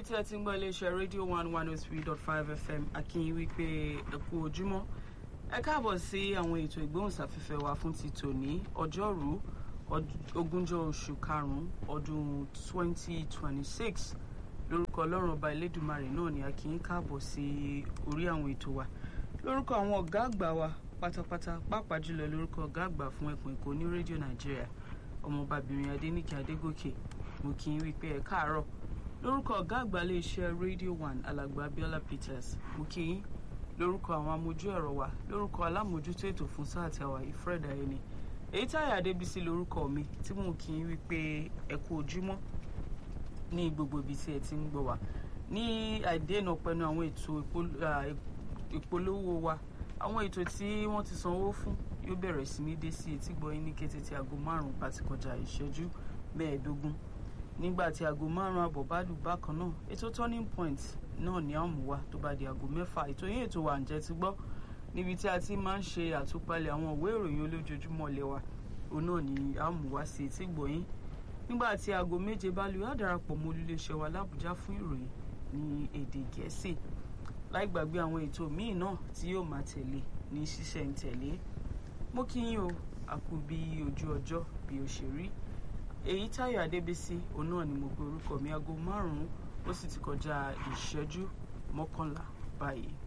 tí ẹ ti ń gbọ́ iléeṣẹ́ rédíò one one oh three dot five fm akínyìn wípé ẹ kú ojúmọ́ ẹ káàbọ̀ sí àwọn ètò ìgbóhùnsáfẹ́fẹ́ wa fún ti tòní ọjọ́rú ogúnjọ́ oṣù karùn-ún ọdún twenty twenty six lórúkọ ọlọ́run ọba elédùmarè náà ni akínyìn káàbọ̀ sí orí àwọn ètò wa lórúkọ àwọn ọ̀gá àgbà wa pátápátá pàápàá jùlọ lórúkọ ọ̀gá àgbà fún ẹkùn èkó ní rédíò nàìjíríà ọmọọbabìnrin adéníkè adégòkè mo kí n wípé ẹ káàárọ̀ lórúkọ ọ̀gá àgbà iléeṣẹ́ radio one alàgbà abiola peters mo kí yín lórúkọ àwọn amójú ẹ̀rọ wa lórúkọ alámòjútó ètò fún sáà tí a wà yìí fred ayẹni èyí táyà adébísí lórúkọ mi tí mo kí yín wípé ẹ kú ojúmọ́ ní gbogbo ibi tí ẹ ti ń gbọ́ wa ní àìdènà pẹ̀lú àwọn ètò ìpolówó wa àwọn ètò tí wọ́n ti sanwó fún yóò bẹ̀rẹ̀ sí ní dé sí etí gbọ́ yín ní kété tí aago márùn-ún bá ti kọjá ìṣẹ́jú mẹ́ẹ̀ẹ́dógún nígbà tí aago márùn-ún àbọ̀ bá lù bákan náà ètò turning point náà ní àmú wa tó bá di aago mẹ́fà ètò yín ètò wa ǹjẹ́ ti gbọ́ níbi tí a ti máa ń ṣe àtúpalẹ̀ àwọn ìwé ìròyìn olójoojúmọ́ lẹ́wà òun náà ní àmú wa sí etí gbọ́ yín nígbà tí aago méje bá lù á darapọ̀ mọ́ olùléṣẹ́ wa lábújá fún ìròyìn ní èdè gẹ̀ẹ́sì láì gbàgbé àwọn ètò míì náà tí yóò máa tẹ̀lé ní ṣísẹ̀ntẹ̀lé mo kí yín o àkú bí ojú ọjọ́ bí ó ṣe rí èyí táyọ̀ adébísí òun náà ni mo pe orúkọ mi aago márùn-ún ó sì ti kọjá ìṣẹ́jú mọ́kànlá báyìí.